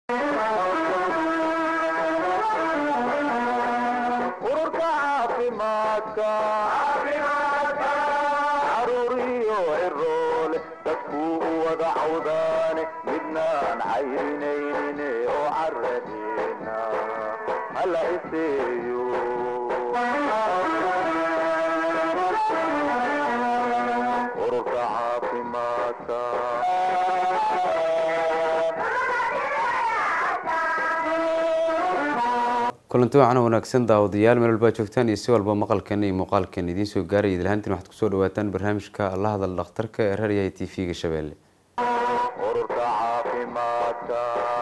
ururka caafimaadka caruuriyo ciroole dadkuu u wada cawdaane midnaan cayrinaynin oo caradeena hala iseeyo ururka caafimaadka kulanti wacan wanaagsan daawadayaal meel walbaa joogtaan iyo si walba maqalkan iyo muuqaalkan idiin soo gaaraya idilhaantiin waxaad kusoo dhawaataan barnaamijka la hadal dhakhtarka ee raaryahay t v-ga shabeelle ururka caafimaadka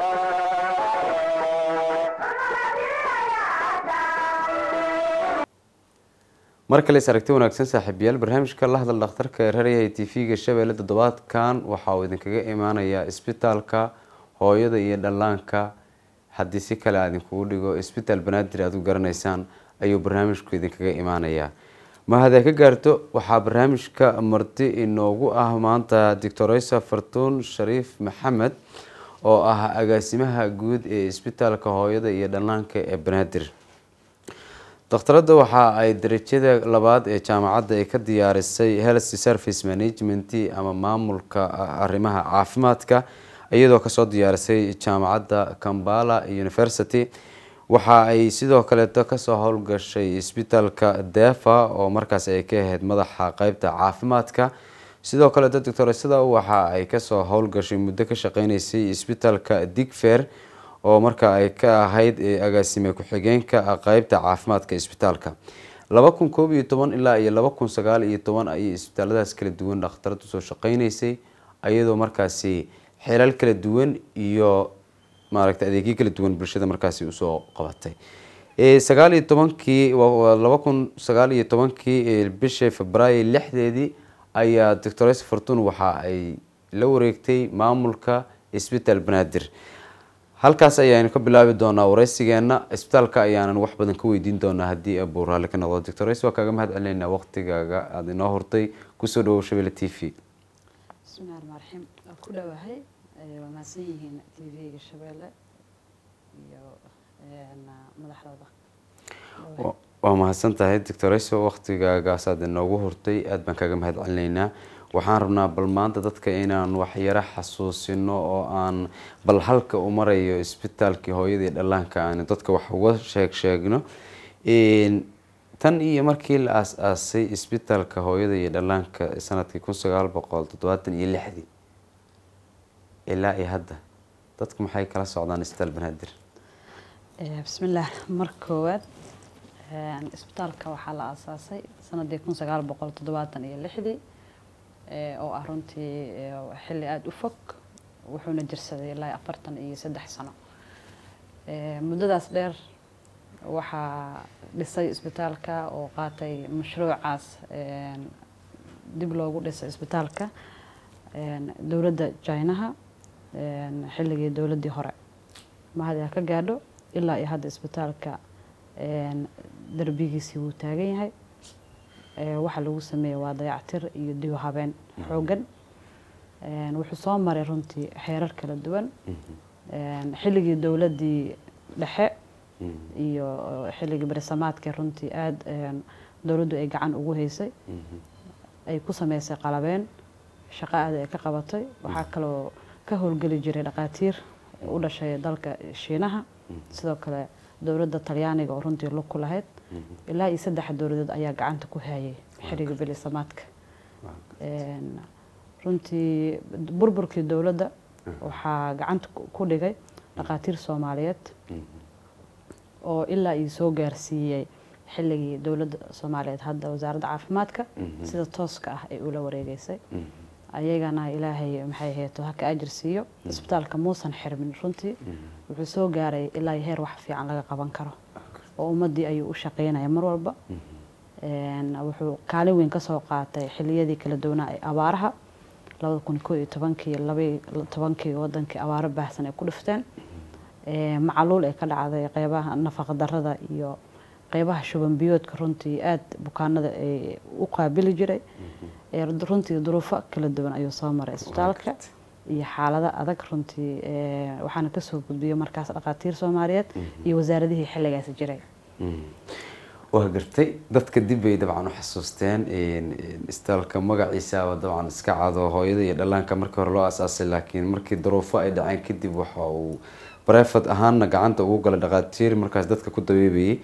mar kale is aragti wanaagsan saaxiibayaal barnaamijka la hadal dhakhtarka ee raaryahay t v-ga shabeelle toddobaadkan waxa uu idinkaga imaanayaa isbitaalka hooyada iyo dhallaanka haddii si kale aad idinkugu dhigo isbitaal banaadir aad u garanaysaan ayuu barnaamijku idinkaga imaanayaa ma haddee ka gaarto waxaa barnaamijka marti inoogu ah maanta doctoresa fartuun shariif maxamed oo ah agaasimaha guud ee isbitaalka hooyada iyo dhallaanka ee banaadir dakhtarada waxa ay darajada labaad ee jaamacadda ay ka diyaarisay health service management ama maamulka arrimaha caafimaadka iyadoo kasoo diyaarisay jaamacadda kambala university waxa ay sidoo kaleeto kasoo howlgashay isbitaalka defa oo markaas ay ka ahayd madaxa qeybta caafimaadka sidoo kaleeto doctoresada waxa ay kasoo howlgashay muddo ka shaqeyneysay isbitaalka digfer oo marka ay ka ahayd agaasime ku-xigeenka qeybta caafimaadka isbitaalka laba kun koob iyo toban ilaa iyo laba kun sagaal iyo toban ayay isbitaaladaas kala duwan dhakhtaradu soo shaqeyneysay iyadoo markaasi xeelal kala duwan iyo maaragtay adeegyo kala duwan bulshada markaasi usoo qabatay sagaal iyo tobankii laba kun sagaal iyo tobankii bishii febraayo lixdeedii ayaa doctores fortun waxa ay la wareegtay maamulka isbitaal banaadir halkaas ayaanu ka bilaabi doonaa wareysigeena isbitaalka ayaanan wax badan ka weydiin doonaa haddii abuu raalli ka noqdo doctores waa kaaga mahad celineynaa waqtigaaga aada inoo hortay kusoo dhawow shabelle t v bismillahi raxmaan raxiim waa ku dhowahay waa mahadsan yihiin t v-ga shabeelle iyo madaxdooda waa mahadsan tahay doctoreso waqtigaagaasaad inoogu hortay aada baan kaaga mahad celineynaa waxaan rabnaa bal maanta dadka inaan waxyaro xasuusino oo aan bal halka u marayo isbitaalkii hooyadii dhallaanka aan dadka wax uga sheeg sheegno tan iyo markii la aas-aasay isbitaalka hooyada iyo dhallaanka sanadkii kun sagaal boqol toddobaatan iyo lixdii ilaa iyo hadda dadku maxay kala socdaan isbitaal banaadir bismillaah mar koowaad isbitaalka waxaa la aasaasay sanadii kun sagaal boqol toddobaatan iyo lixdii oo ah runtii xilli aada u fog wuxuuna jirsaday ilaa afartan iyo saddex sano muddadaas dheer waxaa dhisay isbitaalka oo qaatay mashruucaas dib loogu dhisay isbitaalka dowladda jinaha xilligii dowladdii hore mahadyaa ka gaadho ilaa iyo hadda isbitaalka darbigiisii wuu taagan yahay waxaa lagu sameeyey waa dayactir iyo dib u habeen xoogan wuxuu soo maray runtii xeerar kala duwan xilligii dowladdii dhexe iyo xilligii barisamaadkii runtii aada dowladdu ay gacan ugu haysay ay ku sameysay qalabeen shaqo aada ay ka qabatay waxaa kaloo ka howlgeli jiray dhaqaatiir u dhashay dalka shiinaha sidoo kale dowladda talyaaniga oo runtii lug ku lahayd ilaa iyo saddex dowladood ayaa gacanta ku hayay xilligii bilisamaadka runtii burburkii dowladda waxaa gacanta ku dhigay dhaqaatiir soomaaliyeed oo ilaa iyo soo gaarsiiyey xilligii dowladda soomaaliyeed hadda wasaaradda caafimaadka sida tooska ah ay ula wareegeysay ayagana ilaahay maxay ahayd haka ajir siiyo isbitaalka muusan xirmin runtii wuxuu soo gaaray ilaa iyo heer wax fiican laga qaban karo oo ummaddii ayuu u shaqeynaya mar walba wuxuu kaalin weyn kasoo qaatay xiliyadii kala duwanaa ee abaaraha labada kun koo iyo tobankii labaiyo tobankii wadankii abaaro baahsan ay ku dhifteen macaluul ay ka dhacday qeybaha nafaqa darada iyo qeybaha shuban biyoodka runtii aada bukaanada ay u qaabili jiray runtii duruufo kala duwan ayuu soo maray isbitaalka iyo xaalado adag runtii eh, waxaana kasoo gudbiyay markaas dhaqaatiir soomaaliyeed iyo wasaaradihii xilligaasi jiray waa gartay dadka dib bay dabcan u xasuusteen istaalka magaciisaaba dabcan iska cado hooyada iyo dhallaanka markii hore loo asaasay laakiin markii daruufo ay dhaceen kadib waxa uu barefad ahaanna gacanta ugu galay dhaqaatiir markaas dadka ku dabeebayay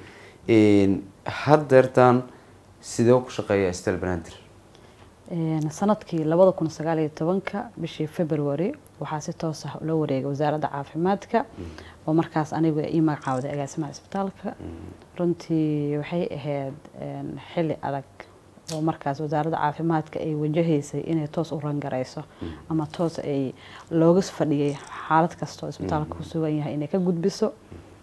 haddeertaan sidee ku shaqeeya istaal banaadir Een, sanadkii labada kun sagaal iyo tobanka bishii february waxaa si toos ah ula wareegay wasaaradda caafimaadka oo markaas anigu ii magacaawday agaasimaha isbitaalka runtii waxay ahayd een, xilli adag oo markaas wasaaradda caafimaadka ay wajahaysay inay toos u rangarayso ama toos ay looga fadhiyay xaalad kastoo isbitaalka ku sugan yahay inay ka gudbiso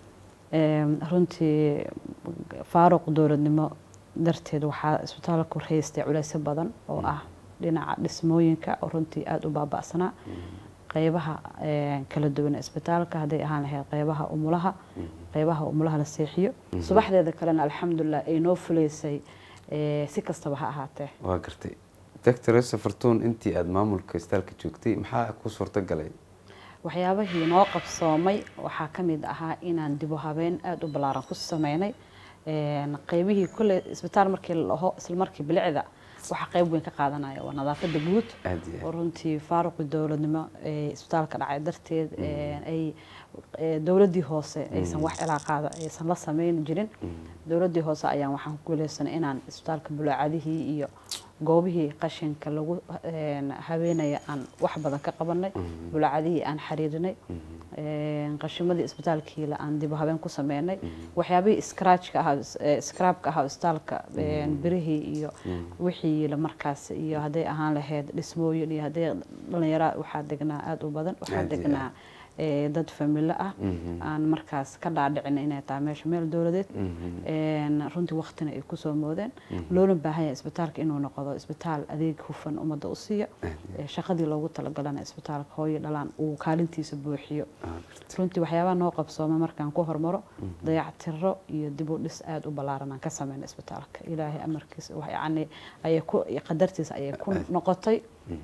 Een, runtii faaruq dowladnimo darteed waxaa isbitaalku haystay culeysyo badan oo ah dhinaca dhismooyinka oo runtii aada u baaba'sanaa qeybaha een, kala duwan ee isbitaalka hadday ahaan lahayd qeybaha umulaha qeybaha umulaha la seexiyo subaxdeeda kalena alxamdulilah ay noo fuleysay ee, si kastaba ha ahaatee waa gartay doctor safartuun intii aada maamulka istaalka joogtay maxaa ku suurto galay waxyaabahii noo qabsoomay waxaa ka mid ahaa inaan dib u habeen aada u ballaaran ku sameynay Een, qeybihii kule isbitaal markii la dhaho isla markii bilicda waxaa qeyb weyn ka qaadanaya waa nadaafada guud aada iyo oo aad runtii faaruqi dowladnimo ee isbitaalka dhacay darteed een, ay ee, dowladdii hoose aysan wax cilaaqaada aysan la sameyn jirin dowladdii hoose ayaan waxaan ku guuleysanay inaan isbitaalka bulaacadihii iyo goobihii qashinka lagu een, habeenaya aan wax badan ka qabanay bulaacadihii aan xiriirinay een, qashimadii isbitaalkiila aan dib u habeen ku sameynay waxyaabihii scratchka ahaa ee, scrapka ahaa isbitaalka een, birihii iyo wixii la markaas iyo hadday ahaan lahayd dhismooyin iyo hadday dhalinyara waxaa degnaa aada u badan waxaa Aad iyo degnaa ee, dad familo ah aan markaas ka dhaadhicin inay tahay meesha meel dowladeed Een, runtii waqtina ay kusoo moodeen loona baahan yahay isbitaalka inuu noqdo isbitaal adeeg hufan ummadda u siiya Ee, shaqadii loogu talagalana isbitaalka hooyo dhalaan uu kaalintiisa buuxiyo runtii waxyaabaha noo qabsooma markaan ku hormaro dayactiro iyo dib u dhis aada u ballaaran aan ka sameyna isbitaalka ilaahay amarkiisa wax yacni ayay ku qadartiisa ayay ku noqotay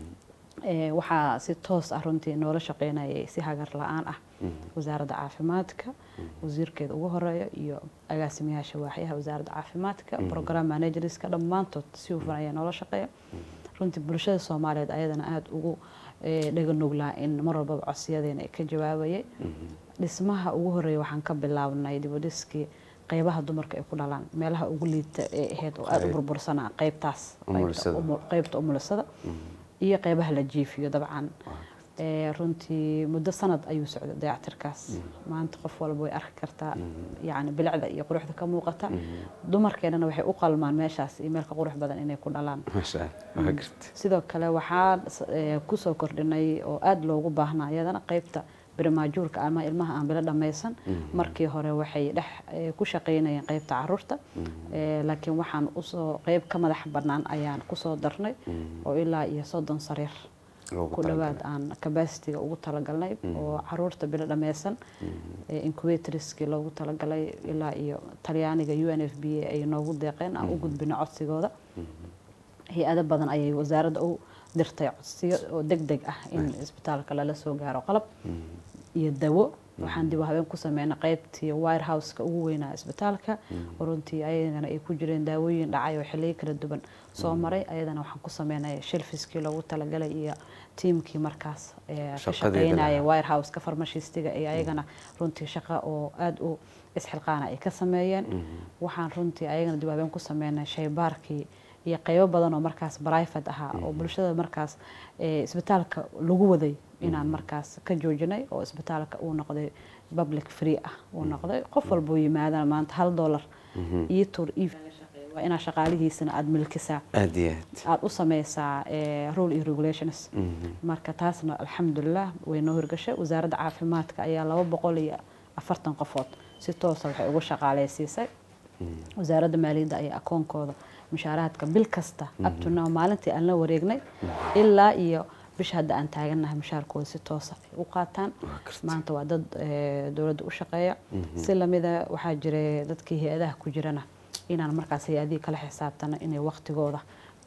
Ee, waxaa si toos ah runtii noola shaqeynayay si hagar la-aan ah wasaaradda caafimaadka wasiirkeeda ugu horeeya iyo agaasimayaasha waaxyaha wasaaradda caafimaadka program managerska dhammaantood si hufan ayaa noola shaqeeya runtii bulshada soomaaliyeed ayadana aada ugu ee, dhaga nuglaa in mar walbaba codsiyadeena ay ka jawaabayay dhismaha ugu horeeya waxaan ka bilaabnay dib u dhiskii qeybaha dumarka ay ku dhalaan meelaha ugu liita ee ahayd oo aada u Qayb. burbursanaa qeybtaas qeybta Umulisada. umu- qeybta umulisada iyo qeybaha la jiifiyo dabcan Ee, runtii muddo sanad ayuu socday dayactirkaas maanta qof walba way arki kartaa yacni bilicda iyo quruxda ka muuqata dumarkeenana waxay u qalmaan meeshaas iyo meelka qurux badan inay ku dhalaan maasha allah waa gartay sidoo kale waxaa eh, kusoo kordhinay oo aada loogu baahnaa iyadana qeybta birimaajuurka ama ilmaha aan bilo dhammaysan markii hore waxay dhex eh, ku shaqeynayeen qeybta caruurta Eh, laakiin waxaan usoo qeyb ka madax bannaan ayaan kusoo darnay oo ilaa iyo soddon sariir loogu ku talagalay. dhawaad aan capacity-ga ugu talagalnay oo caruurta bilo dhammaysan ee incubatorskii loogu talagalay ilaa iyo talyaaniga u n f b a ay noogu deeqeen aan u gudbino codsigooda hay-ado badan ayay wasaaradda u dirtay codsiyo oo deg deg ah in isbitaalka lala soo gaaro qalab iyo dawo waxaan dib u habeen ku sameynay qeybtii wirehouseka ugu weynaa isbitaalka oo runtii ayagana ay ku jireen daawooyin dhacay oo xilliyo kala duwan soo maray ayadana waxaan ku sameynay shelfiskii loogu talagalay iyo tiimkii markaas ee ka Shaqadeeda shaqeynaya lahaa. wirehouseka farmashistiga iyo ayagana runtii shaqo oo aada u isxilqaana ay ka sameeyeen waxaan runtii ayagana dib u habeen ku sameynay shaybaarkii iyo qeybo badan oo markaas private ahaa oo bulshada markaas ee, isbitaalka lagu waday inaan markaas ka joojinay oo isbitaalka uu noqday public free ah uu noqday qof walbuu yimaadana maanta hal dollar iyo tur io waa inaa shaqaalihiisana aada milkisaa aada iyo aad aada u sameysaa ee, rule iyo regulations marka taasna alxamdulilah way noo hirgashay wasaaradda caafimaadka ayaa laba boqol iyo afartan qofood si toosa waxay ugu shaqaaleysiisay wasaaradda maaliyadda ayaa akoonkooda mushaaraadka bil kasta abtuna maalintii aan la wareegnay ilaa iyo bisha hadda aan taagannahay mushaarkooda si toosa ay u qaataan maanta waa dad eh, dowladda u shaqeeya si lamida waxaa jiray dadkii hay-adaha ku jirana inaan markaas hay-adihii kala xisaabtana inay waqtigooda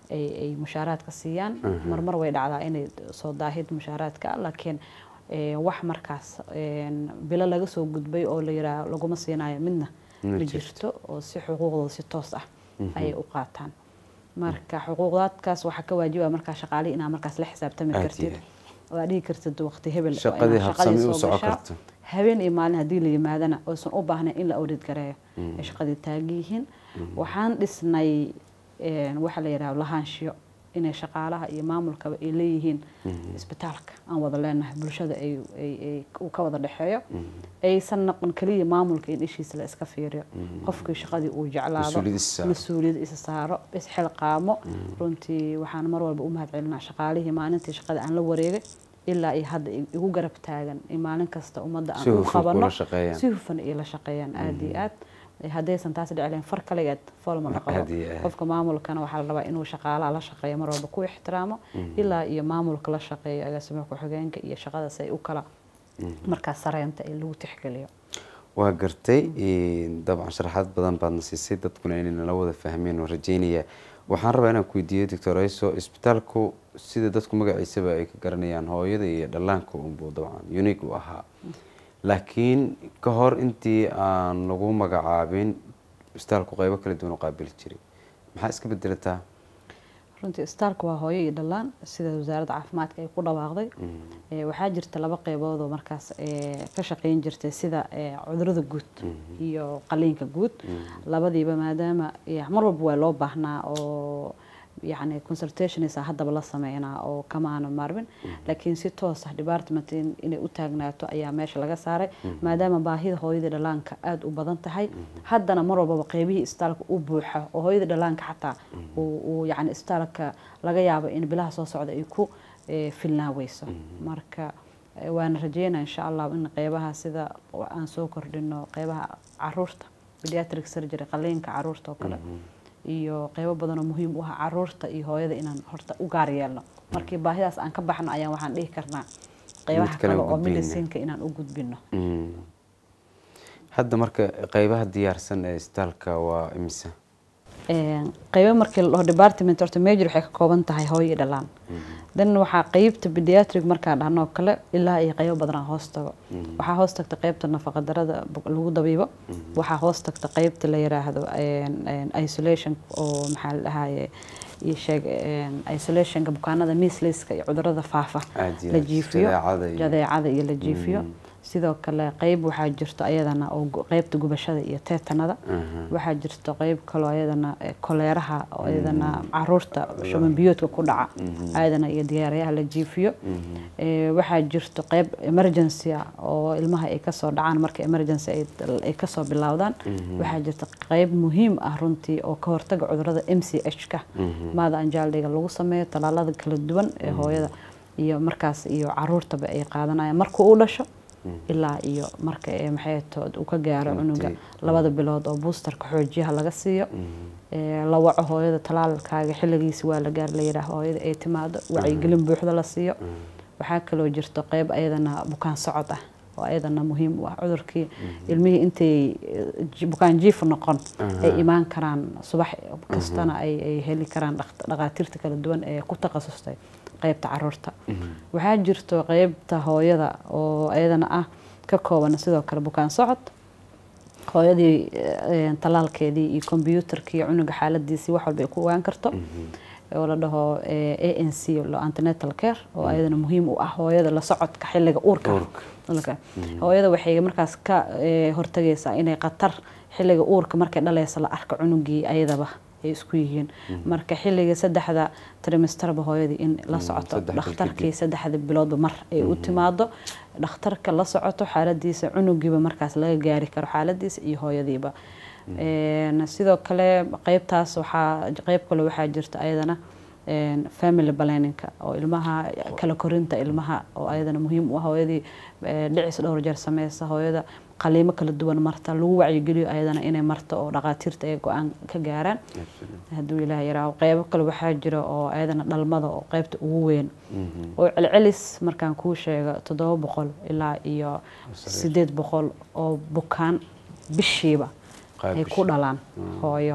ay ay mushaaraadka siiyaan marmar way dhacdaa inay soo daahid mushaaraadka laakiin ee, wax markaas een, bilo laga soo gudbay oo la yidhaah laguma siinayo midna Ma ma jirto. jirto oo si xuquuqdooda si toos ah ayay u qaataan marka xuquuqdaadkaas waxaa ka waajiba markaa shaqaalihi inaa markaas la xisaabtami Aad kartid iyo oo aad dhihi kartid waqti hebel waa Shaqadii inaad habsami soo u soco gashaa. karto. habeen iyo maalin haddii la yimaadana oysan u baahnayn in la audit gareeyo ay shaqadii taagan yihiin waxaan dhisnay een, waxa la yidhaha lahaanshiyo inay shaqaalaha iyo maamulkaba ay leeyihiin isbitaalka aan wada leenahay bulshada ay ay- ay uu ka wada dhexeeyo aysan noqon keliya maamulka in ishiisa la iska fiiriyo qofkii shaqadii uu jeclaado Mas-uuliyad is saaro. mas-uuliyad isa saaro isxilqaamo runtii waxaan mar walba u mahad celinaa shaqaalihii maalintii shaqada aan la wareegay ilaa iyo hadda igu garab taagan in maalin kasta ummadda Si aan u hufan qabano kula shaqeeyaan. si hufan iyo la shaqeeyaan aada iyo aad haddaysan taasi dhicleen far kaligeed foolma la qabo Aad iyo aad. qofka maamulkana waxaa la rabaa inuu shaqaalaha la shaqeeyo mar walba ku ixtiraamo ilaa iyo maamulka la shaqeeyo agaasimaha ku-xigeenka iyo shaqadaas ay u kala markaas sareynta ee lagu tixgeliyo waa gartay een, dabcan sharaxaad badan baadna siisay dadkuna inay nala wada fahmeen oo rajeynaya waxaan rabaa inaan ku weydiiyo doctor ayso isbitaalku sida dadku magaciisaba ay ka garanayaan hooyada iyo dhallaanka unbuu dabcan unique u ahaa laakiin ka hor intii aan lagu magacaabin isbitaalku qeybo kala duwan u qaabili jiray maxaa iska bedelataa runtii istaalka waa hooyo iyo dhallaan sida wasaaradda caafimaadka ay ku dhawaaqday Ee, waxaa jirta laba qeybood oo markaas ee, ka shaqeyn jirtay sida ee, cudurada guud iyo qaliinka guud labadiiba maadaama ee, mar walba waa loo baahnaa oo yani consultationisa haddaba la sameynaa oo kama aana maarmin laakiin si toos ah department in- inay u taagnaato ayaa meesha laga saaray maadaama baahida hooyada dhalaanka aada u badan tahay haddana mar walbaba qeybihii istaalka u buuxa oo hooyada dhalaanka xataa uu uu yani istaalka laga yaabo in bilaha soo socda ay ku eh, filnaa weyso marka eh, waana rajeynaa insha allah in qeybaha sida aan soo kordhino qeybaha caruurta pediatric surgery qaliinka caruurta oo kale iyo qeybo badan oo muhiim u ah caruurta iyo hooyada inaan horta u gaar yeelno markii baahidaas aan ka baxno ayaan waxaan dhihi karnaa qeybaha kale kale u oo gudbiyeyna. medicinka inaan u gudbino Mm. hadda marka qeybaha diyaarsan ee isbitaalka waa imisa Een, qeybo markii la dhaho department horta major waxay ka kooban tahay hooyo iyo dhalaan dan waxaa qeybta pediatric markaan dhahno oo kale ilaa iyo qeybo badan aan hoos tago waxaa hoos tagta qeybta nafaqadarada bu- lagu dabiibo waxaa hoos tagta qeybta la yiraahdo een, een, isolation oo maxaa la dhahaye ii sheeg een, isolationka bukaanada measleska iyo cudurada faafa Aad iyo la aad, jiifiyo jadeecada iyo- jadeecada iyo la jiifiyo sidoo kale qeyb waxaa jirto ayadana oo gu- qeybta gubashada iyo teetanada waxaa jirto qeyb kaloo ayadana eh, koleeraha oo ayadana caruurta shuban biyoodka ku dhaca ayadana iyo diyaarayaha la jiifiyo Eh, waxaa jirto qeyb emergency ah oo ilmaha ay kasoo dhacaan marka emergency ay- ay kasoo bilowdaan waxaa jirta qeyb muhiim ah runtii oo ka hortaga cudurada m c h ka maada anjaaldiga lagu sameeyo talaalada kala duwan ee hooyada iyo markaas iyo caruurtaba ay qaadanayaan marka uu dhasho ilaa iyo marka ee maxay tood uu ka gaaro cunuga Intii- labada bilood oo boosterka xoojiyaha laga siiyo Ee, la waco hooyada talaalkaaga xilligiisi waa la gaar la yidhaah hooyada ay timaado wacyigelin buuxda la siiyo waxaa kaloo jirto qeyb ayadana bukaan socod ah oo ayadana muhiim u ah cudurkii ilmihii intay eh, ji- bukaan jiif noqon ay imaan karaan subax kastana ay ay heli karaan dhaq- dhaqaatiirta kala duwan ee ku takhasustay qeybta caruurta waxaa jirto qeybta hooyada oo ayadana ah ka kooban sidoo kale bukaan socod hooyadii eh, talaalkeedii iyo kombyuutarkii cunuga xaaladiisii wax walba ay ku ogaan karto oo la dhaho a n c lo antenatal care oo ayadana muhiim u ah hooyada la socodka xilliga uurka Uurka. Uurka. hooyada waxay markaas ka eh, hortagaysaa inay khatar xilliga uurka markay dhalaysa la arka cunugii ayadaba ay isku yihiin marka xilliga saddexda trimestarba hooyadii in la socoto saddex bil dhakhtarkii saddexda biloodba mar ay u timaado dhakhtarka la socoto xaaladiisa cunugiiba markaas laga gaari karo xaaladiisa iyo hooyadiiba Een, sidoo kale qeybtaas waxaa qeyb kale waxaa jirta ayadana een, family planningka oo ilmaha kala korinta ilmaha oo ayadana muhiim u ah hooyadii eh, dhicis dhowr jeer sameysa hooyada qaliimo kala duwan marta lagu wacyigeliyo ayadana inay marto oo dhaqaatiirta ay go-aan ka gaaraan hadduu ilaah yaraaho qeybo kale waxaa jira oo ayadana dhalmada oo qeybta ugu weyn oo celcelis markaan kuu sheego toddoba boqol ilaa iyo sideed boqol oo bukaan bishiiba Qayb ay bishi. ku dhalaan hooyo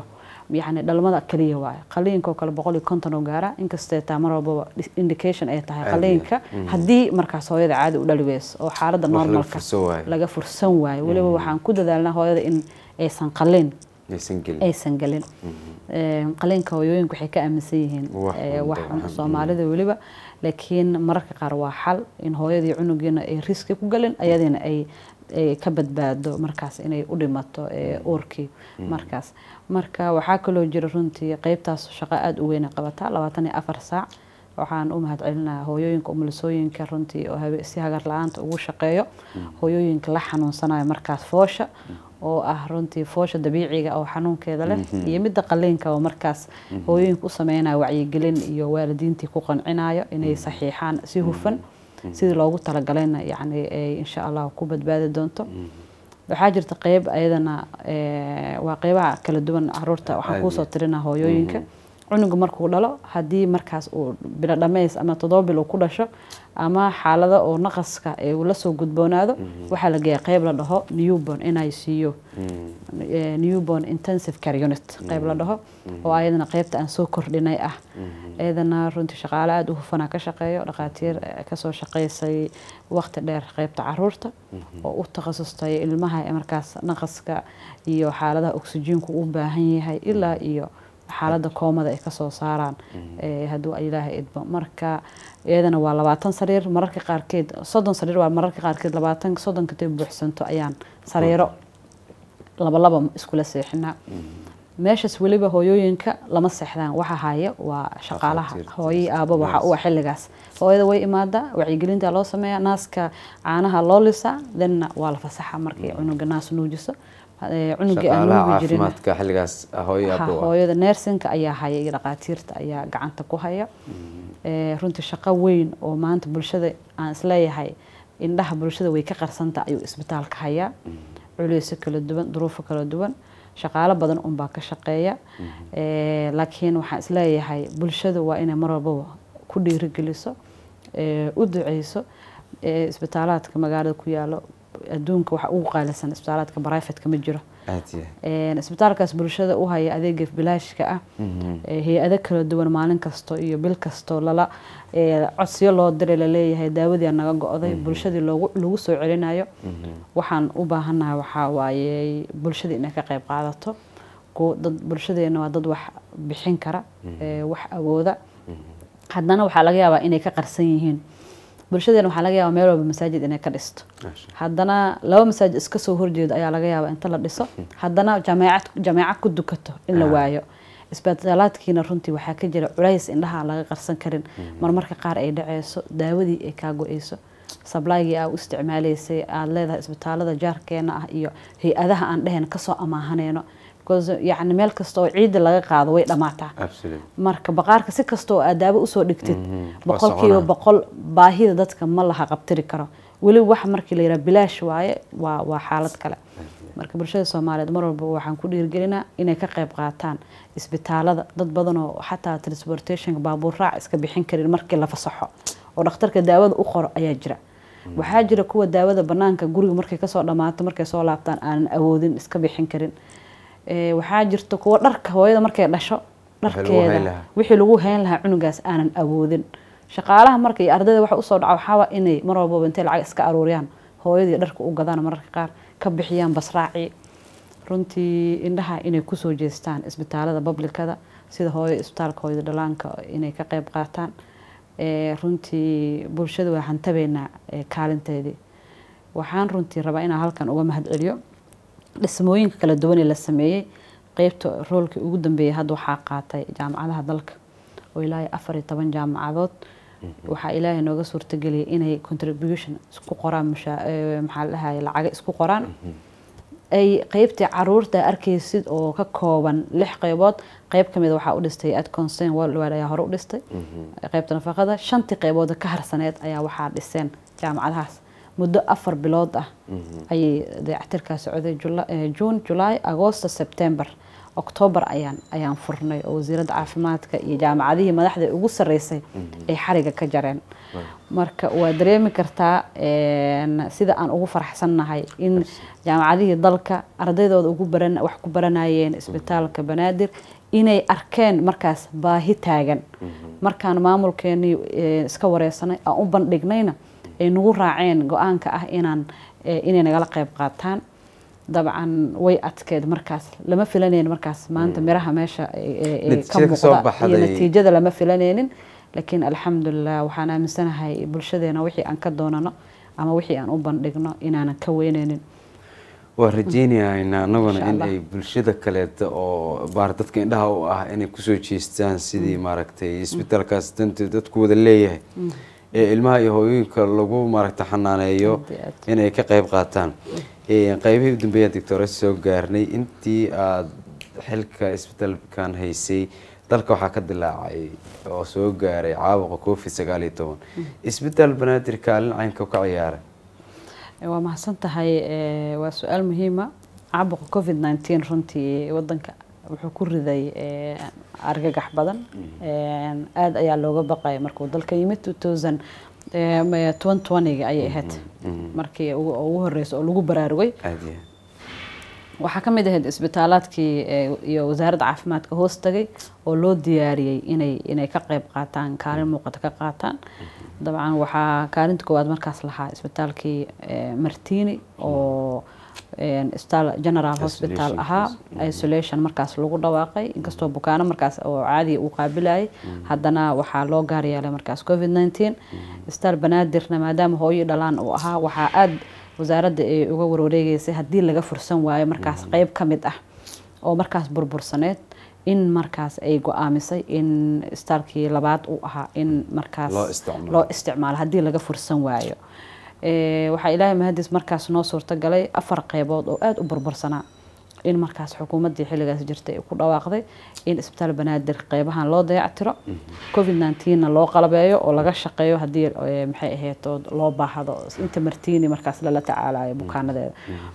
yani dhalmada kaliya waaye qaliinkoo kale boqol iyo konton oo gaara inkastee taa mar walbaba indication ay tahay Caadi ah. qaliinka haddii markaas hooyada caadi u dhali weyso oo xaaladda Wax laga normalka fursan waayo. laga fursan waayo weliba waxaan ku dadaalnaa hooyada in aysan qalin aysan gelin aysan gelin Ee, qaliinka hooyooyinka waxay ka aaminsan yihiin Wax ee, un wax ba- un waxan- soomaalida weliba laakiin mararka qaar waa xal in hooyadii cunugiina ay riski ku galin ayadiina ay ay ka badbaado markaas inay u dhimato ee, uurkii markaas marka waxaa kaloo jira runtii qeybtaas shaqo aada u weyn ay qabataa labaatan iyo afar saac waxaan u mahadcelinayaa hooyooyinka umulisooyinka runtii oo habe- si hagar la-aanta ugu shaqeeyo hooyooyinka la xanuunsanayo markaas foosha oo ah runtii foosha dabiiciga oo xanuunkeeda leh iyo midda qaliinka oo markaas hooyooyinka u sameynaya wacyigelin iyo waalidiintii ku qancinayo inay saxiixaan si hufan sidii loogu talagalayna yacni ay insha allah ku badbaadi doonto waxaa jirta qeyb ayadana ee, waa qeybaha kala duwan caruurta waxaan Caadi. kuusoo tirinaa hooyooyinka cunuga markuu dhalo haddii markaas uu bilo dhammays ama toddoba bil uu ku dhasho ama xaalado oo naqaska ee uu lasoo gudboonaado waxaa la geeya qeyb la dhaho newborn inay siiyo eh, newborn intensive care unit qeyb la dhaho oo ayadana qeybta aan soo kordhinay ah ayadana runtii shaqaale aada u hufanaa ka shaqeeyo dhaqaatiir eh, kasoo shaqeysay waqti dheer qeybta caruurta oo u takhasustay ilmaha ee markaas naqaska iyo xaaladaha oksijiinku u baahan yahay ilaa iyo xaaladda koomada ay kasoo saaraan eh, hadduu ilaahay idmo marka iyadana waa labaatan sariir mararka qaarkeed soddon sariir waa mararka qaarkeed labaatan soddon katay buuxsanto ayaan sariiro laba laba iskula seexinaa meeshaas weliba hooyooyinka lama seexdaan waxa haya waa shaqaalaha Dhakhaatiirta. hooyii aaba waxa u ah xilligaas hooyada way imaadaa wacyigelinta loo sameeyaa naaska caanaha loo lisaa thenna waa la fasaxa markay cunuga naas nuujiso Eh, cunugii aan shaqaalaha nuugi jirin caafimaadka xilligaas hooyo Ha, abo ah hooyada neersinka ayaa haya iyo dhaqaatiirta ayaa gacanta ku haya Eh, runtii shaqo weyn oo maanta bulshada aan isleeyahay indhaha bulshada way ka qarsanta ayuu isbitaalka hayaa culeysyo kala duwan duruufo kala duwan shaqaalo badan unbaa ka shaqeeya Eh, laakiin waxaan isleeyahay bulshada waa inay mar walbaba ku dhiirigeliso eh, u duceyso Eh, isbitaalaadka magaalada ku yaalo adduunka waxa ugu qaalisan isbitaalaadka brifatka ma jiro aad iyo Een, isbitaalkaas bulshada u haya adeega bilaashka ah ee, hay-ado kala duwan maalin kasto iyo bil kasto lala ee, codsiyo loo diray laleeyahay daawadii aa naga go-day bulshadii loogu lagu soo celinayo waxaan u baahanahay waxaa waaye bulshada inay ka qayb qaadato kuwa dad bulshadeena waa dad wax bixin kara ee, wax awooda haddana waxaa laga yaabaa inay ka qarsan yihiin bulshadeena waxaa laga yaabaa meel walba masaajid inay ka dhisto Masha haddana laba masaajid iska soo horjeedo ayaa laga yaabaa inta la dhiso haddana jameecad jameecad ku dukato in la Ah. waayo isbitaalaadkiina runtii waxaa ka jira culays indhaha aan laga qarsan karin marmarka qaar ay dhaceyso daawadii ay kaa go-eyso sablaygii aa u isticmaaleysay aada leedahay isbitaalada jaarkeena ah iyo hay-adaha aan dheheen kasoo amaahaneyno because yacni meel kasta oo ciidda laga qaado way dhammaataa absolute marka baqaarka si kasta oo aad daawo usoo dhigtid Mhm. Waa boqolkiiba soconaa. boqol baahida dadka ma laha qabtiri karo weliba wax markii la yidhaha bilaash waaye waa waa xaalad kale marka bulshada soomaaliyeed mar walba waxaan ku dhiirgelinaa inay ka qayb qaataan isbitaalada dad badan oo xataa transportationka baabuur raac iska bixin karin markii la fasaxo oo dhakhtarka daawada u qoro ayaa jira waxaa jira kuwa daawada banaanka guriga markay kasoo dhammaato markay soo laabtaan aanan awoodin iska bixin karin Ee, waxaa jirta kuwa dharka hooyada markay dhasho Wixii lagu hayn dharkeeda lahaa. wixii lagu hayn lahaa cunugaas aanan awoodin shaqaalaha marka iyo ardayda waxa usoo dhaca waxaa waa inay mar walbaba intay lacag iska aruuriyaan hooyadii dharka u gadaan mararka qaar ka bixiyaan basraaci runtii indhaha inay kusoo jeestaan isbitaalada bablikada sida hooyo isbitaalka hooyada dhalaanka inay ka qayb qaataan Ee, runtii bulshada waa hantabeynaa ee, kaalinteedii waxaan runtii rabaa inaan halkan uga mahad celiyo dhismooyinka kala duwan ee la sameeyey qeybta roolkii ugu dambeeyay hadda waxaa qaatay jaamacadaha dalka oo ilaahay afar iyo toban jaamacadood waxaa ilaahay nooga suurtageliyay inay contribution isku qoraan mushaa- ee, maxaa la dhahaye lacaga isku qoraan ay qeybtii caruurta arkaysid oo ka kooban lix qeybood qeyb kamid waxaa u dhistay ad concern worldwide ayaa hore u dhistay qeybta nafaqada shantii qeybood ka harsaneed ayaa waxaa dhiseen jaamacadahaas muddo afar bilood ah ayay dayactirkaa socday Jula- eh, june july agosto september octoobar ayaan ayaan furnay oo wasiiradda caafimaadka iyo jaamacadihii madaxda ugu sarreysay ay xariga ka jareen marka waa dareemi kartaa een, sida aan ugu faraxsannahay in jaamacadihii dalka ardaydooda ugu baran wax ku baranayeen isbitaalka banaadir inay arkeen markaas baahi taagan markaan maamulkeenii eh, iska wareysanay aan u bandhignayna ay nagu raaceen go-aanka ah inaan eh, inay nagala qayb qaataan dabcan way adkeed markaas lama filanaynin markaas maanta miraha meesha eh, eh, eh, ka Natiijada ka soo muuqda iyo baxday. natiijada lama filanaynin laakiin alxamdulilah waxaan aaminsanahay bulshadeena wixii aan ka doonano ama wixii aan u bandhigno inaanan ka weyneynin waa rajeynayaynaa annaguna Insha in Allah. ay bulshada kaleeta oo baar dadka indhaha u ah inay kusoo jeestaan sidii maaragtay isbitaalkaas danta dadku wada leeyahay ee ilmaha iyo hooyooyinka lagu maaragta xanaaneeyo Aad iyo aad. inay ka qayb qaataan Ee, qaybihii u dambeeyaan doctora soo gaarnay intii aad xilka isbitaalkan haysay dalka waxaa ka dilaacay oo soo gaaray caabuqa covid sagaal iyo toban isbitaal banaadir kaalin caynka ka ciyaaray waa mahadsan tahay eh, waa su-aal muhiima caabuqa covid 19 runtii wadanka wuxuu ku riday eh, argagax badan Eh, aad ayaa looga baqaya markuu dalka yimid 2000 eh, 2020 ayay ahayd markii ugu ugu horeysa oo lagu baraarugay aada iyo waxaa ka mid ahayd isbitaalaadkii eh, iyo wasaaradda caafimaadka hoos tagay oo loo diyaariyey inay inay ka qayb qaataan kaalin muuqata ka qaataan dabcan waxaa kaalinta koowaad markaas lahaa isbitaalkii eh, martini oo eh, isbitaal general hospital Isolation ahaa house. isolation markaas lagu dhawaaqay inkastoo bukaano markaas oo caadi uu qaabilayay haddana waxaa loo gaar yeelay markaas covid 19 isbitaal banaadirna maadaama hooyo dhalaan uu ahaa waxaa aad wasaaradda ay uga warwareegeysay haddii laga fursan waayo markaas qeyb ka mid ah oo markaas burbursaneed in markaas ay go-aamisay in isbitaalkii labaad uu ahaa in markaas Loo isticmaalo. loo isticmaalo haddii laga fursan waayo Eh, waxaa ilaahay mahadis markaas noo suurtagalay afar qeybood oo aada u burbursanaa in markaas xukuumaddii xilligaas jirtay ay ku dhawaaqday in isbitaal banaadir qeybahan loo dayactiro covid 19na loo qalabeeyo oo laga shaqeeyo haddii eh, maxay ahayd oo loo baahdo inta martiini markaas lala tacaalayo bukaanadeeda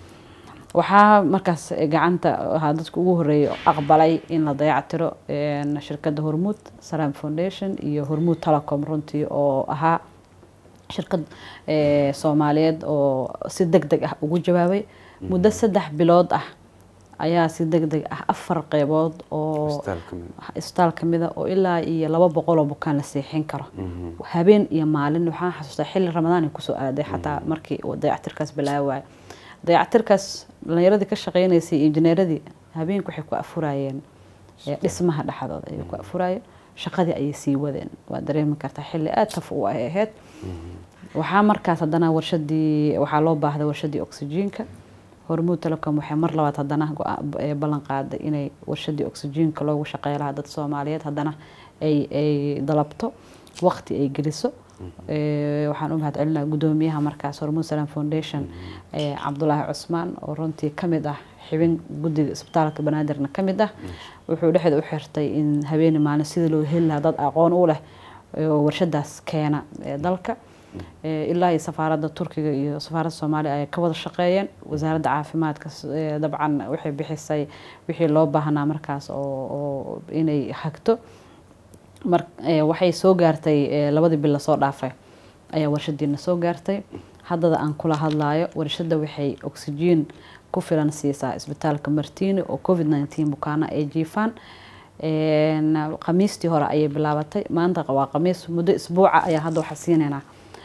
waxaa markaas gacanta ahaa dadka ugu horeeyay oo aqbalay in la dayactiro een, shirkadda hormuud salam foundation iyo hormuud telecom runtii oo ahaa shirkad eh, soomaaliyeed oo si deg deg ah ugu jawaabay muddo saddex bilood ah ayaa si deg deg ah afar qeybood oo isbitaal ka mid isbitaal ka mida oo ilaa iyo laba boqol oo bukaan la seexin karo habeen iyo maalin waxaan xasuustaa xilli ramadaan ay kusoo aaday xataa markii uu dayactirkaas bilaawaya dayactirkaas dhalinyaradii ka shaqeynaysay injineeradii habeenku waxay ku afurayeen eh, dhismaha dhexdooda ayay ku afurayeen shaqadii ayay sii wadeen waa dareemi kartaa xilli aada taf u ay ahayd waxaa markaas haddana warshadii waxaa loo baahday warshadii oxygenka hormuud telecom waxay mar labaad haddana go-aan- eh, ballan qaaday inay warshadii oxygenka loogu shaqeey lahaa dad soomaaliyeed haddana ay ay dalabto waqti ay geliso Eh, waxaan u mahadcelinaa gudoomiyaha markaas hormuud salam foundation eh, cabdulaahi cusmaan oo runtii ka mid ah xibin guddiga isbitaalka banaadirna ka mid ah wuxuu dhexda u xirtay in habeeni maalin sidii loo heli lahaa dad aqoon u leh oo warshadaas keena ee dalka Eh, ilaa iyo safaaradda turkiga iyo safaaradda soomaaliya ay ka wada shaqeeyeen wasaaradda caafimaadka s- eh, dabcan waxay bixisay wixii loo baahnaa markaas oo oo inay hagto mar eh, waxay soo gaartay eh, labadii bil lasoo dhaafay ayaa warshadiina soo gaartay haddada aan kula hadlayo warshada waxay oxygen ku filan siisaa isbitaalka martini oo covid 19 bukaano ay jiifaan Een, khamiistii hore ayay bilaabatay maanta waa khamiis muddo isbuuca ayaa hadda waxaa siinaynaa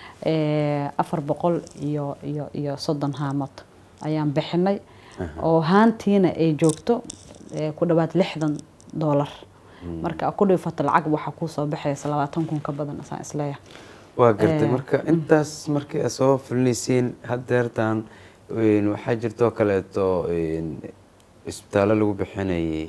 eh, afar boqol iyo iyo iyo soddon haamood ayaan bixinay oo haantiina ay joogto eh, ku dhawaad lixdan doolar marka ku dhifata lacag waxaa kuusoo baxaysa labaatan kun ka badan asaan isleeyahay waa gartay Eh, marka intaas markii aad soo fulinayseen haddeertan een, waxaa jirtoo kaleeto een, isbitaallo lagu bixinayay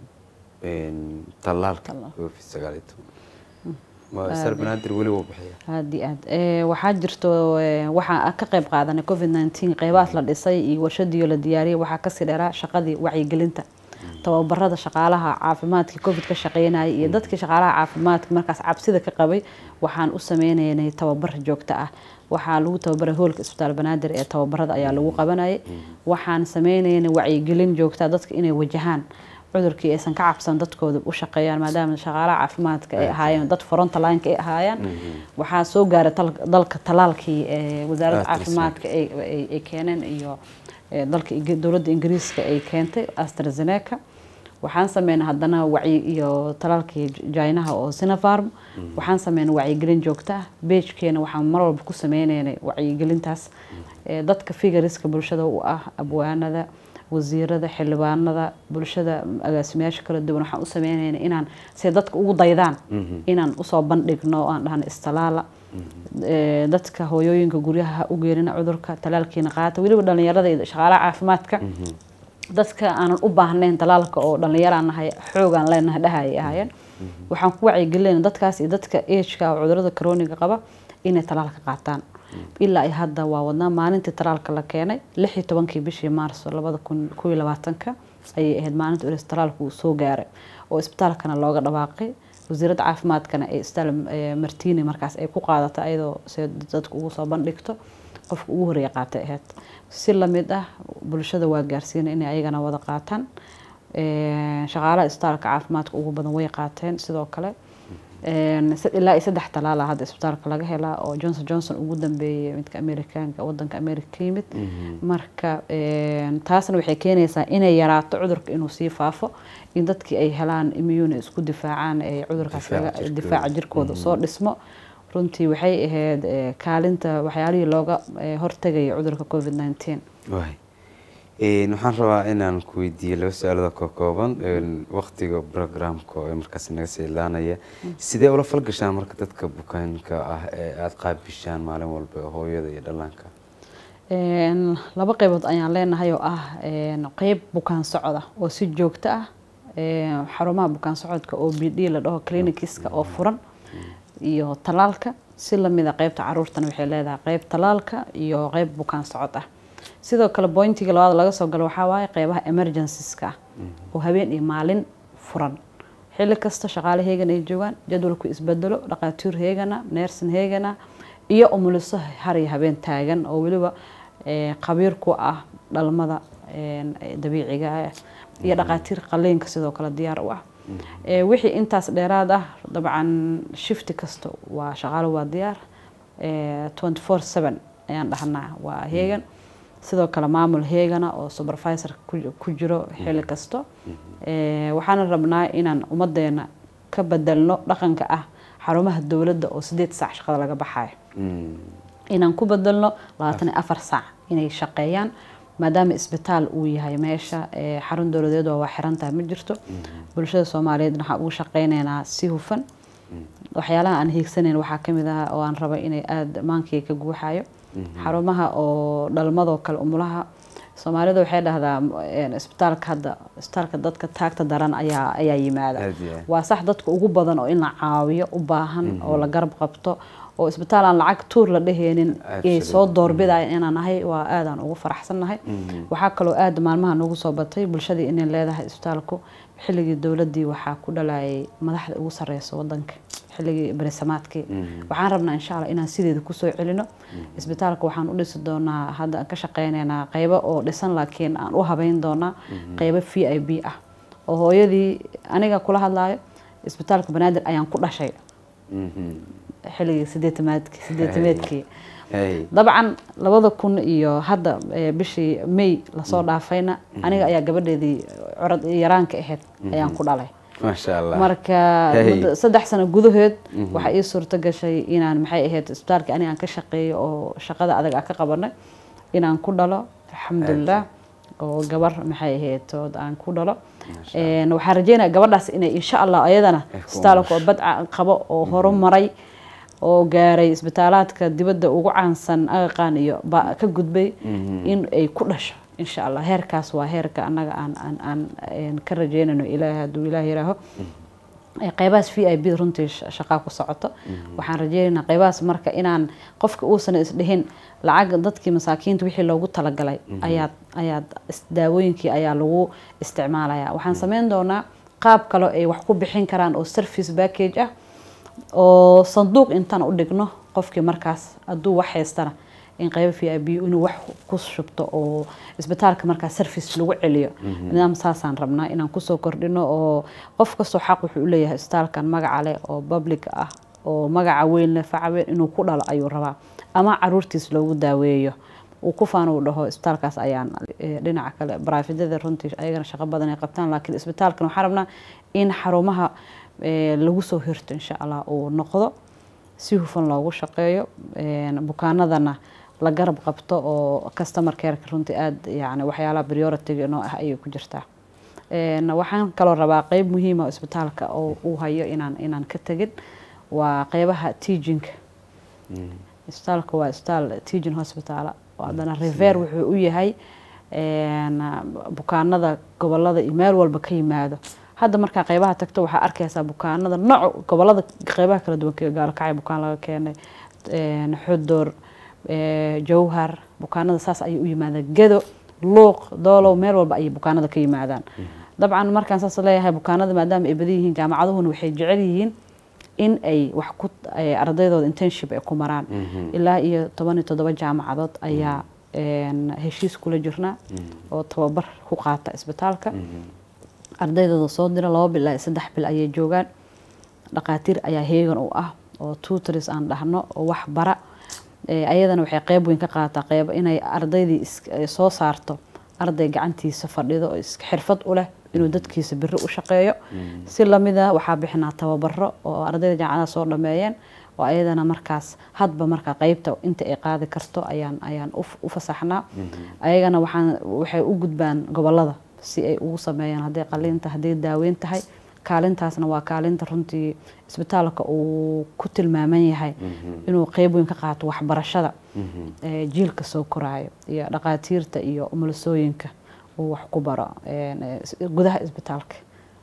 een, tallaalka Tallaal. covid sagaal iyo toban waa isbitaal banaadir weli wuu bixiya aad iyo aad Eh, waxaa jirto eh, waxaa ka qayb qaadanay covid 19 qeybahaas la dhisay iyo warshadiyo la diyaariyay waxaa kasii dheeraa shaqadii wacyigelinta tababarada shaqaalaha caafimaadka covid ka shaqeynayay iyo dadkii shaqaalaha caafimaadka markaas cabsida ka qabay waxaan u sameynaynay tababar joogto ah waxaa lagu tababaray hoolka isbitaal banaadir ee tababarada ayaa lagu qabanayay waxaan sameynaynay wacyigelin joogta dadka inay wajahaan cudurkii aysan ka cabsan dadkooda u shaqeeyaan maadaama shaqaalaha caafimaadka ay ahaayeen dad frontlineka ay ahaayeen waxaa soo gaaray tal- dalka talaalkii ee wasaaradda AstraZeneca. caafimaadka ay ay- ay keeneen iyo ee, dalka Ing- dowladda ingiriiska ay keentay astrazeneca waxaan sameynay haddana wacyi iyo talaalkii jaynaha oo sinafarm waxaan sameynay wacyigelin joogto ah beejkeena waxaan mar walba ku sameyneynay wacyigelintaas ee, dadka figariska bulshada u ah abwaanada wasiirada xildhibaanada bulshada agaasimayaasha kala duwan waxaan u sameynayna inaan si dadka ugu daydaan inaan usoo bandhigno oo aan dhahno istalaala Ee, dadka hooyooyinka guryaha ha u geerina cudurka talaalkiina qaata weliba dhalinyarada iyo shaqaalaha caafimaadka dadka aanan u baahnayn talaalka oo dhallinyaraan nahay xoogaan leenahay dhahayay ahaayeen waxaan ku wacyigelinayna dadkaas iyo dadka ageka oo cudurada coroniga qaba inay talaalka qaataan ilaa ay hadda waa wadnaa maalintii talaalka la keenay lix iyo tobankii bishii maarso labada kun kow iyo labaatanka ayay ahayd maalinta ulis talaalku uu soo gaaray oo isbitaalkana looga dhawaaqay wasiiradda caafimaadkana ee isbitaal eh, martini markaas ay ku qaadatay ayadoo se dadku ugu soo bandhigto qofka ugu horeeya qaatay ahayd si lamid ah bulshada waa gaarsiinay inay ayagana wada qaataan Ee, shaqaalaha isbitaalka caafimaadka ugu badan way qaateen sidoo kale Een, se- ilaa iyo saddex talaala hadda isbitaalka laga helaa oo johnson johnson ugu dambeeyay midka amerikaanka wadanka america ka yimid marka een, taasna waxay keenaysaa inay yaraato cudurka inuu sii faafo in dadkii ay helaan immune isku difaacaan ay cudurkaas Difaaca laga- jirkooda. difaaca jirkooda soo dhismo runtii waxay ahayd eh, kaalinta waxyaalihii looga eh, hortegaya cudurka covid 19 waay Een, waxaan rabaa inaan ku weydiiyo laba su-aalada ka kooban een, waqtiga programka oo markaas naga sii ilaanaya sidee ula falgashaan marka dadka bukaanka ah ee aada qaabishaan maalin walba hooyada iyo dhallaanka Een, laba qaybood ayaan leenahay oo ah een, qeyb bukaan socda oo si joogto ah een, xarumaha bukaan socodka oo b d la dhaho clinikiska oo furan iyo talaalka si lamida qeybta caruurtana waxay leedahay qeyb talaalka iyo qeyb bukaan socod ah sidoo kale bointiga labaad laga soo galo waxaa waaye qeybaha emergencies-ka ah oo habeen iyo maalin furan xilli kasta shaqaale heegan ay joogaan jadwalku isbedelo dhaqaatiir heegana neersin heegana iyo umuliso har iyo habeen taagan oo weliba eh, khabiir ku ah dhalmada een, eh, dabiiciga ah iyo dhaqaatiir qaliinka sidoo kale diyaar u ah Eh, wixii intaas dheeraad ah dabcan shifti kasta waa shaqaale waa diyaar Eh, 24/7 ayaan dhahnaa waa heegan sidoo kale maamul heegana oo supervisor ku- ku jiro xilli kasto Eh, waxaana rabnaa inaan ummadeena ka bedelno dhaqanka ah xarumaha dowladda oo sideed saac shaqada laga baxayo Mm, inaan ku bedelno labaatan iyo afar saac inay shaqeeyaan maadaama isbitaal uu yahay meesha ee xarun dowladeed oo waa xiran tahay ma jirto bulshada soomaaliyeed waxaan ugu shaqeyneynaa si hufan waxyaalaha aan hiigsanayn waxaa kamid ah oo aan raba inay aada maankii ka guuxayo xarumaha oo dhalmadoo kale umulaha soomaalida waxay dhahdaa een, isbitaalka hadda isbitaalka dadka taagta daran ayaa ayaa yimaada Aad iyo aad. waa sax dadka ugu badan oo in la caawiyo u baahan oo la garab qabto oo isbitaal aan lacag tuur la dheheenin ay soo Absolutely. doorbidaya inaan nahay waa aadaan ugu faraxsannahay waxaa kaloo aada maalmaha noogu soo batay bulshadii inay leedahay isbitaalku xilligii dowladdii waxaa ku dhalayay madaxda ugu sareysa wadanka xilligii berisamaadkii waxaan rabnaa insha allah inaan sideeda kusoo celino isbitaalka waxaan u dhisi doonaa hadda aan ka shaqeyneynaa qeybo oo dhisan laakiin aan u habeyn doonaa qeybo v i b ah oo hooyadii aniga kula hadlayo isbitaalka banaadir ayaan ku dhashay mhm. xilligii sideetamaadkii sideetameedkii Hey. dabcan labada kun iyo hadda eh, bishii may lasoo dhaafayna aniga ayaa gabadheedii curad yaraanka ahayd ayaan ku dhalay maasha allah marka Hey. muddo saddex sano gudahood waxaa ii suurto gashay inaan maxay ahayd isbitaalka aniga aan ka shaqeeyo oo shaqada adag aan ka qabanay inaan ku dhalo alxamdulilah oo gabar maxay ahayd ood aan ku dhalo Een, waxaan rajeynaya gabadhaas inay insha allah ayadana Ay ku isbitaalka oo badca qabo oo horumaray oo gaaray isbitaalaadka dibadda ugu caansan agaqaan iyo ba ka gudbay in ay ku dhasho insha allah heerkaas waa heerka annaga aan aan aan een, ka rajeynayno ilaahay hadduu ilaah yiraaho Ee, qeybahaas v i b runtii sh- shaqaa ku socoto waxaan rajeynaynaa qeybahaas marka inaan qofka uusan isdhihin lacag dadkii masaakiinta wixii loogu talagalay ayaad ayaad is- daawooyinkii ayaa lagu isticmaalaya waxaan sameyn doonaa qaab kale ay wax ku bixin karaan oo service package ah oo sanduuq intaan u dhigno qofkii markaas hadduu wax haystana in qaybo v i b inuu wax ku shubto oo isbitaalka markaa service lagu celiyo nidaam saasaan rabnaa inaan kusoo kordhino oo qof kastoo xaq wuxuu u leeyahay isbitaalkan magaca leh oo public ah oo magaca weyn leh faca weyn inuu ku dhalo ayuu rabaa ama caruurtiis loogu daaweeyo uu ku faano uu dhaho isbitaalkaas ayaan eh, dhinaca kale baraafidyada runtii ayagana shaqo badan ay qabtaan laakiin isbitaalkan waxaan rabnaa in xarumaha eh, lagu soo hirto insha allah uu noqdo si hufan loogu shaqeeyo een, bukaanadana la garab qabto oo customer careka runtii aada yani waxyaalaha priority noo ah ayay ku jirtaa Een, waxaan kaloo rabaa qeyb muhiima oo isbitaalka oo uu hayo inaan inaan ka tegin waa qeybaha teachingka isbitaalka waa isbitaal teaching hospital oo haddana rever wuxuu u yahay een, bukaanada gobolada iyo meel walba ka yimaado hadda markaa qeybaha tagto waxaa arkaysaa bukaanada nooc gobolada qeybaha kala duwan ka gaalkacay bukaan laga keenay een, xudur ee, jowhar bukaanada saas ayay u yimaadaan gedo luuq doolow meel walba ayay bukaanada ka yimaadaan dabcan markaan saas leeyahay bukaanada maadaama ay badan yihiin jaamacaduhuna waxay jecel yihiin in ay wax ku ay ardaydooda internship ay ku maraan ilaa iyo toban iyo toddoba jaamacadood ayaa een, heshiis kula jirnaa oo tababar ku qaata isbitaalka ardaydooda soo dira laba bil ilaa iyo saddex bil ayay joogaan dhaqaatiir ayaa heegan u ah oo tutors aan dhahno oo wax bara Eh, ayadana waxay qeyb weyn ka qaadataa qeyb inay ardaydii is- eh, soo saarto arday gacantiisa fadhido oo is- xirfad u leh inuu dadkiisa biri u shaqeeyo si lamida waxaa bixinaa tababaro oo ardayda jaamacadaha soo dhameeyeen oo ayadana markaas hadba markaa qeybta inta ay qaadi karto ayaan ayaan u f- u fasaxnaa ayagana waxaan waxay u gudbaan gobolada si ay ugu sameeyaan hadday qaliinta hadday daaweyn tahay kaalintaasna waa kaalinta runtii isbitaalka uu ku tilmaaman yahay inuu qeyb weyn ka qaato waxbarashada ee jiilka soo koraayo iyo dhaqaatiirta iyo umulisooyinka uu wax ku baro een, ee, is- gudaha isbitaalka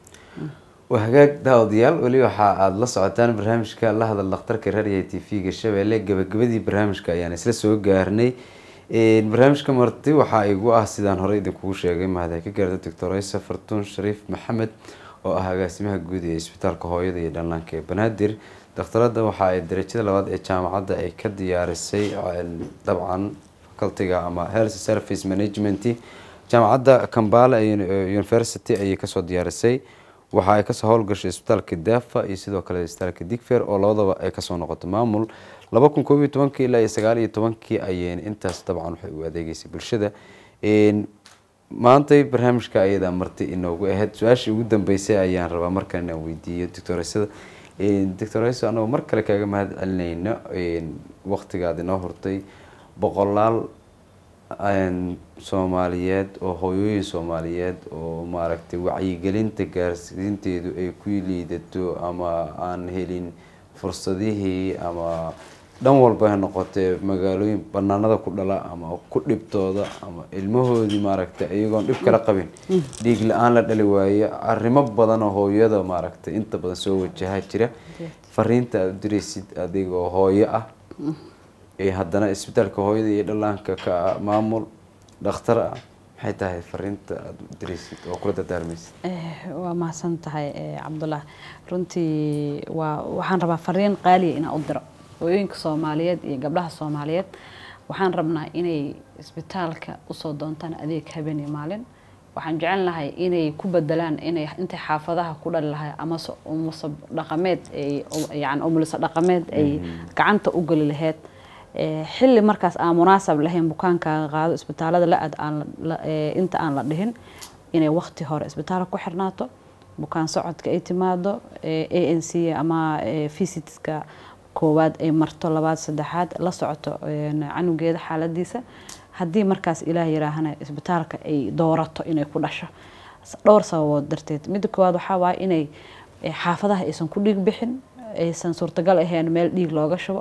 waa hagaag daawadayaal weli waxa aada la socotaan barnaamijka la hadal dhakhtarka raadiyo t v-ga shabeelle gabagabadii barnaamijka ayaan isla soo gaarnay Een, barnaamijka marti waxaa igu ah sidaan hore idinkugu sheegay mahad ka gaarta doctor aysa fartuun shariif maxamed oo ah agaasimaha guud ee isbitaalka hooyada iyo dhallaanka ee banaadir dhakhtarada waxa ay darajada labaad ee jaamacadda ay ka diyaarisay een, dabcan facultiga ama health service management jaamacadda kambala university ayay kasoo diyaarisay waxa ay kasoo howlgashay isbitaalka dafa iyo sidoo kale isbitaalka digfer oo labadaba ay kasoo noqoto maamul laba kun koob iyo tobankii ilaa iyo sagaal iyo tobankii ayeen intaas dabcan waxay u adeegeysay bulshada Een, maantay barnaamijka ayadaa marti inoogu ahayd su-aashii ugu dambeysay ayaan rabaa markaan inaan weydiiyo doctoreysada doctoreyso anagoo mar kale kaaga mahad celinayno waqtigaad inoo hortay boqolaal een, soomaaliyeed oo hooyooyin soomaaliyeed oo maaragtay wacyigelinta gaarsiinteedu ay ku liidato ama aan helin fursadihii ama dhan walba ha noqotee magaalooyin banaanada ku dhala ama ku dhibtooda ama ilmahoodii maaragtay iyagoon dhib kala qabin dhiig la-aan la dhali waayo arrimo badan oo hooyada maaragtay inta badan soo wajaha jira fariinta aada u diraysid adigoo hooyo ah ee haddana isbitaalka hooyada iyo dhallaanka ka ah maamul dhakhtar ah maxay tahay fariinta aada u diraysid oo kula dardaarmaysid Eh, waa mahadsan tahay eh, cabdullah runtii waa waxaan rabaa fariin qaaliya inaan u diro hooyooyinka soomaaliyeed iyo gabdhaha soomaaliyeed waxaan rabnaa inay isbitaalka usoo doontaan adeeg habeen iyo maalin waxaan jecel lahay inay ku bedelaan inay intay xaafadaha ku dhali lahay amase umuso dhaqameed ay yani umuliso dhaqameed ay gacanta u geli lahayd Eh, xilli markaas aan munaasab lahayn bukaankaaga qaado isbitaalada la aad aan la- eh, inta aan la dhihin inay waqti hore isbitaalka ku xirnaato bukaan socodka ay timaado a n c ama eh, visitska koowaad ay marto labaad saddexaad la socoto een, canugeeda xaaladiisa haddii markaas ilaah yiraahana isbitaalka ay doorato inay ku dhasho S- dhowr sababood darteed midda koowaad waxaa waaye inay eh, xaafadaha aysan ku dhiig bixin aysan suurtagal ahayn meel dhiig looga shubo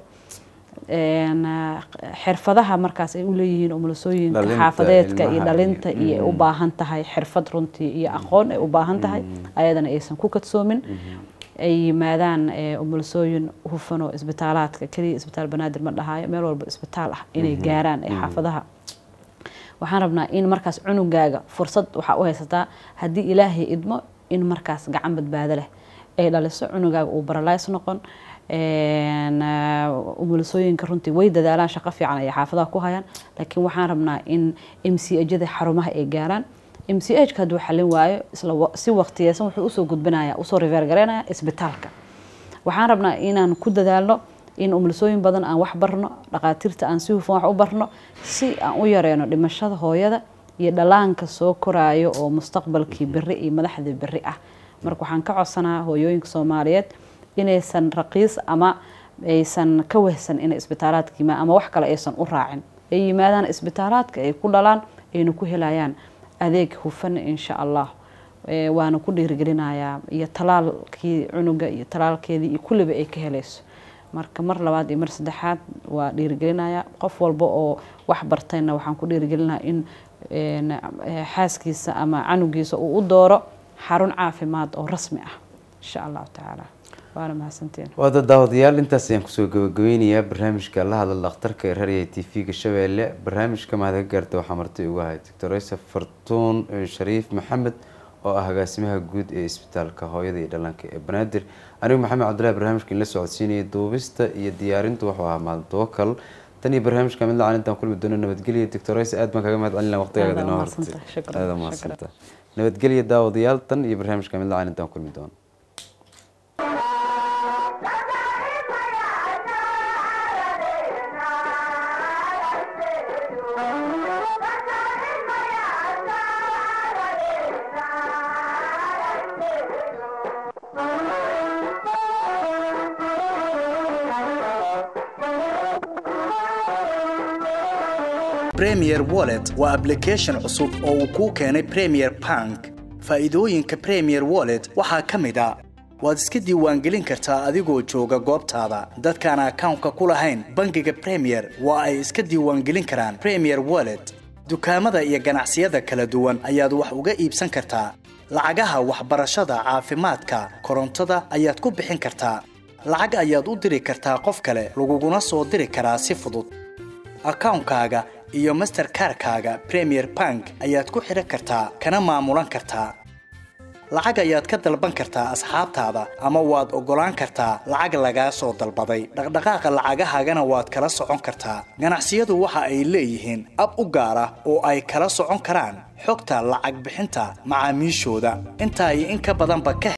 een, ah, xirfadaha markaas ay u leeyihiin umulisooyinka Dhalinta, xaafadeedka iyo ilmaha dhalinta iyo- iyo ay u baahan tahay xirfad runtii iyo aqoon ay u baahan tahay ayadana aysan ku kadsoomin ay yimaadaan eh, umulisooyin hufan oo isbitaalaadka keliya isbitaal banaadir ma dhahaayo meel walba isbitaal ah inay gaaraan ee xaafadaha waxaan rabnaa in markaas cunugaaga fursad waxaa u haysataa haddii ilaahay idmo in markaas gacan badbaado leh ay dhaliso cunugaaga uu baralays noqon Een, ah, umulisooyinka runtii way dadaalaan shaqo fiican ay xaafadaha ku hayaan laakiin waxaan rabnaa in m c ajada xarumaha ay gaaraan m c h ka hadduu xalin waayo isla wa- si waqtiyeysan wuxuu usoo gudbinaya usoo riveergareynaya isbitaalka waxaan rabnaa inaan ku dadaalno in umulisooyin badan aan wax barno dhaqaatiirta aan si hufan wax u barno si aan u yareeno dhimashada hooyada iyo dhalaanka soo koraayo oo mustaqbalkii beri iyo madaxdii beri ah marka waxaan ka codsanaa hooyooyinka soomaaliyeed inaysan raqiis ama aysan ka wehsan inay isbitaalaadka yimaadaan ama wax kale aysan u raacin ay yimaadaan isbitaalaadka ay ku dhalaan ayna ku helayaan adeeg hufan insha allah Ee, waana ku dhiirigelinayaa iyo talaalkii cunuga iyo talaalkeedii iyo kulliba ay ka helayso marka mar labaad iyo mar saddexaad waa dhiirigelinayaa qof walba oo wax bartayna waxaan ku dhiirigelinayaa in een, eh, xaaskiisa ama canugiisa uu u dooro xarun caafimaad oo rasmi ah insha allahu tacaala waana mahadsantiin waada daawadayaal intaas ayaan kusoo gabagabeynayaa barnaamijka la hadal dhakhtarka ee rarya t v-ga shabeelle barnaamijka mahad ka gaarta waxaa marti ugu ahay doctor yusuf fartuun shariif maxamed oo ah agaasimaha guud ee isbitaalka hooyada iyo dhallaanka ee banaadir anigu maxamed cabdillahi barnaamijka in la socodsiinayay duubista iyo diyaarintu wuxuu ahaa maalin tawakal tan iyo barnaamijka mid lacan intaan kulmi doono nabadgelya doctor yusuf aad baan kaga mahad celin lahaa waqtigaaga Aad inoo waa hortay mahadsantahay. Shukran. aad waa Shukran. mahadsantahay nabadgelya daawadayaal tan iyo barnaamijka mid lacan intaan kulmi doono Premier Wallet waa application cusub oo uu kuu keenay Premier Bank. Faa'iidooyinka Premier Wallet waxaa ka mid ah waad iska diiwaangelin kartaa adigoo jooga goobtaada. Dadkaan akawnka ku lahayn bangiga Premier waa ay iska diiwaangelin karaan Premier Wallet. Dukaamada iyo ganacsiyada kala duwan ayaad wax uga iibsan kartaa. Lacagaha waxbarashada, caafimaadka, korontada ayaad ku bixin kartaa. Lacag ayaad u diri kartaa qof kale, laguguna soo diri karaa si fudud. akawnkaaga iyo masterkarkaaga premier bank ayaad ku xidhan kartaa kana maamulan kartaa lacag ayaad ka dalban kartaa asxaabtaada ama waad oggolaan kartaa lacag lagaa soo dalbaday dhaqdhaqaaqa lacagahaagana waad kala socon kartaa ganacsiyadu waxa ay leeyihiin ab u gaar ah oo ay kala socon karaan xogta lacag bixinta macaamiishooda intaa iyo in ka badanba ka